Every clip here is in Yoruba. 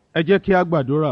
ẹ jẹ́ kí a gbàdúrà.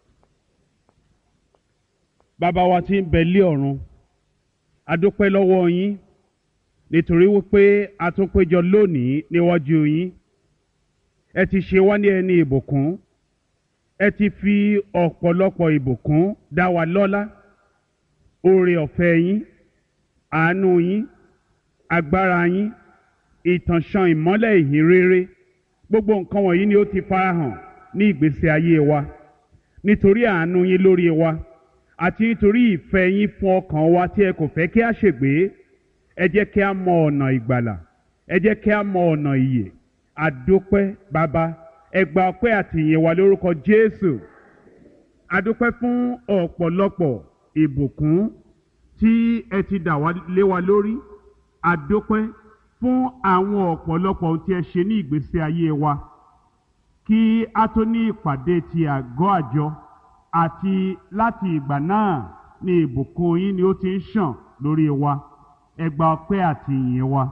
bàbá wa tí ń bẹ lé ọ̀run a dúpẹ́ lọ́wọ́ yín nítorí wípé a tún péjọ lónìí níwájú yín ẹ ti ṣe wá ní ẹni ìbùkún ẹ ti fi ọ̀pọ̀lọpọ̀ ìbùkún dá wa lọ́lá oore ọ̀fẹ́ yín àánú yín agbára yín ìtànṣán ìmọ́lẹ̀ ìhìn rere gbogbo nǹkan wọ̀nyí ni ó ti farahàn ní ìgbésí ayé wa nítorí àánú yín lórí wa àti nítorí ìfẹ́ yín fún ọkàn wa tí ẹ kò fẹ́ kí a ṣègbé ẹ jẹ́ kí a mọ ọ̀nà ìgbàlà ẹ jẹ́ kí a mọ ọ̀nà ìyè àdópẹ́ bàbá ẹ gba ọpẹ́ àti ìyìn wa lórúkọ Jésù àdópẹ́ fún ọ̀pọ̀lọpọ̀ ìbùkún tí ẹ ti dà wá lé wa lórí àdópẹ́ fún àwọn ọ̀pọ̀lọpọ̀ ohun tí ẹ ṣe ní ìgbésí ayé wa kí a tó ní ìpàdé ti àgọ́ àjọ àti láti ìgbà náà ni ìbùkún yín ni ó ti ń ṣàn lórí wa ẹ gba ọpẹ́ àti ìyìn wa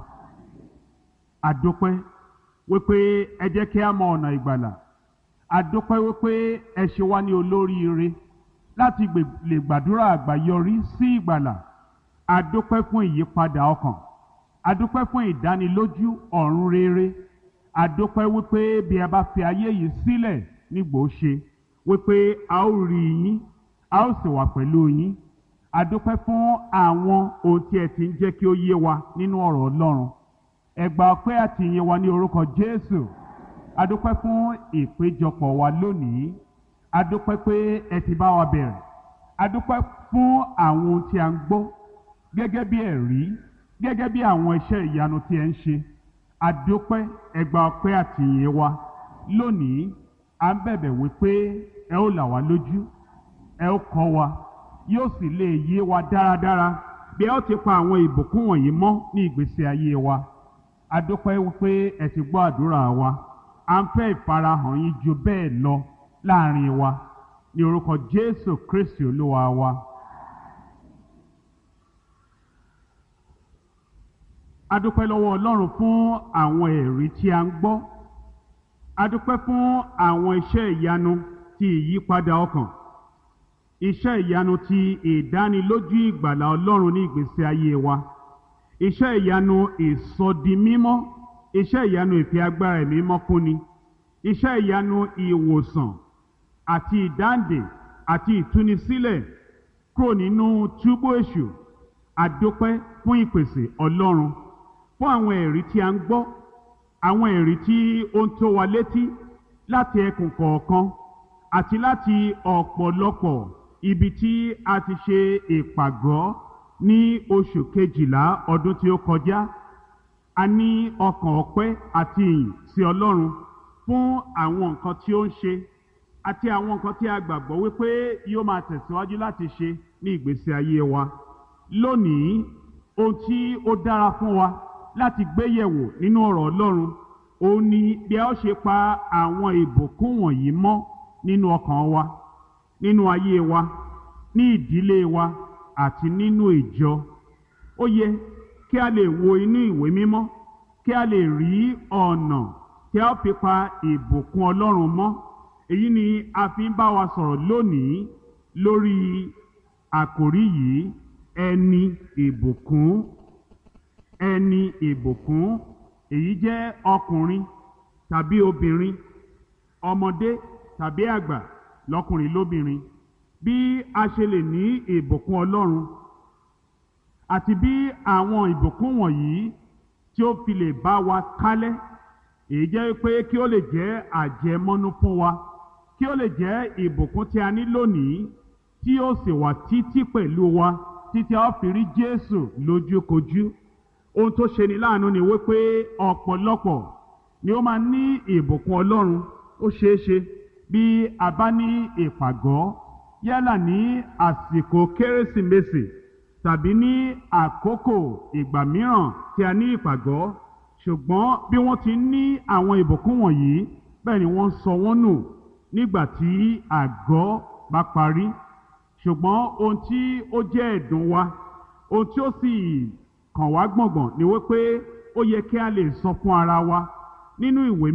àdópẹ́ wípé ẹ jẹ́ kí a mọ ọ̀nà ìgbàlà àdópẹ́ wípé ẹ ṣe wá ní olóríire láti lè gbàdúrà àgbáyọrí sí ìgbàlà àdópẹ́ fún ìyípadà ọkàn àdópẹ́ fún ìdánilójú ọ̀run rere àdópẹ́ wípé bí a bá fi ayé yìí sílẹ̀ nígbò ṣe wípé a ó rí yín a ó sì wà pẹ̀lú yín àdópẹ́ fún àwọn ohun tí ẹ ti ń jẹ́ kí ó yé wa nínú ọ̀rọ̀ Ọlọ́run ẹ gba ọpẹ́ àti ìyìn wa ní orúkọ Jésù àdópẹ́ fún ìpéjọpọ̀ wa lónìí àdópẹ́ pé ẹ ti bá wa bẹ̀rẹ̀ àdópẹ́ fún àwọn ohun tí a ń gbọ́ gẹ́gẹ́ bí ẹ̀rí gẹ́gẹ́ bí àwọn iṣẹ́ ìyanu tí ẹ ń ṣe àdópẹ́ ẹ gba ọpẹ́ àti ìyìn wa lónìí à ń bẹ̀bẹ̀ wípé ẹ ó là wá lójú ẹ ó kọ́ wa yóò sì lè yé wa dáradára bí ẹ ó ti pa àwọn ìbùkún wọ̀nyí mọ́ ní ìgbésí ayé wa àdópẹ́ wípé ẹ ti gbọ́ àdúrà wa à ń fẹ́ ìfarahàn yín ju bẹ́ẹ̀ lọ láàrin wa ní orúkọ Jésù Kristi Olúwa wa. adúpẹ́ lọ́wọ́ Ọlọ́run fún àwọn ẹ̀rí tí a ń gbọ́ adúpẹ́ fún àwọn iṣẹ́ ìyanu ti ìyípadà ọkàn iṣẹ́ ìyanu ti ìdánilójú ìgbàlà Ọlọ́run ní ìgbésí ayé wa iṣẹ́ ìyanu ìsọdimímọ́ iṣẹ́ ìyanu ìfẹ́ agbára ẹ̀mí mọ́kúnni iṣẹ́ ìyanu ìwòsàn àti ìdáǹdè àti ìtúnisílẹ̀ kúrò nínú túbú èṣù adúpẹ́ fún ìpèsè Ọlọ́run fún àwọn ẹ̀rí tí a ń gbọ́ àwọn ẹ̀rí tí ó ń tó wa létí láti ẹkùn kọ̀ọ̀kan àti láti ọ̀pọ̀lọpọ̀ ibi tí a ti ṣe ìpàgọ́ ní oṣù kejìlá ọdún tí ó kọjá a ní ọkàn ọpẹ́ àti ìyìn sí Ọlọ́run fún àwọn nǹkan tí ó ń ṣe àti àwọn nǹkan tí a gbàgbọ́ wípé yóò máa tẹ̀síwájú láti ṣe ní ìgbésí ayé wa lónìí ohun tí ó dára fún wa láti gbé yẹ̀wò nínú ọ̀rọ̀ Ọlọ́run òun ni bí a ó ṣe pa àwọn ìbùkún wọ̀nyí mọ́ nínú ọkàn wa nínú ayé wa ní ìdílé wa àti nínú ìjọ ó yẹ kí a lè wo inú ìwé mímọ́ kí a lè rí ọ̀nà tí a ó fi pa ìbùkún Ọlọ́run mọ́ èyí ni a fi ń bá wa sọ̀rọ̀ lónìí lórí àkòrí yìí ẹni ìbùkún ẹni ìbùkún èyí jẹ́ ọkùnrin tàbí obìnrin ọmọdé tàbí àgbà lọ́kùnrin lóbìnrin bí a ṣe lè ní ìbùkún Ọlọ́run àti bí àwọn ìbùkún wọ̀nyí tí ó fi lè bá wa kálẹ̀ èyí jẹ́ pé kí ó lè jẹ́ àjẹmọ́nú fún wa kí ó lè jẹ́ ìbùkún tí a ní lónìí tí ó sì wà títí pẹ̀lú wa títí a ó fi rí Jésù lójúkojú ohun tó ṣe ni láàánú ni wípé ọ̀pọ̀lọpọ̀ ni ó máa ní ìbùkún Ọlọ́run ó ṣeé ṣe bí a bá ní ìpàgọ́ yálà ní àsìkò kérésìmesì tàbí ní àkókò ìgbà mìíràn tí a ní ìpàgọ́ ṣùgbọ́n bí wọ́n ti ní àwọn ìbùkún wọ̀nyí bẹ́ẹ̀ ni wọ́n sọ wọ́n nù nígbà tí àgọ́ bá parí ṣùgbọ́n ohun tí ó jẹ́ ẹ̀dùn wa ohun tí ó sì kàn wá gbọ̀ngbọ̀n ni wípé ó yẹ kí a lè sọ fún ara wa nínú ìwé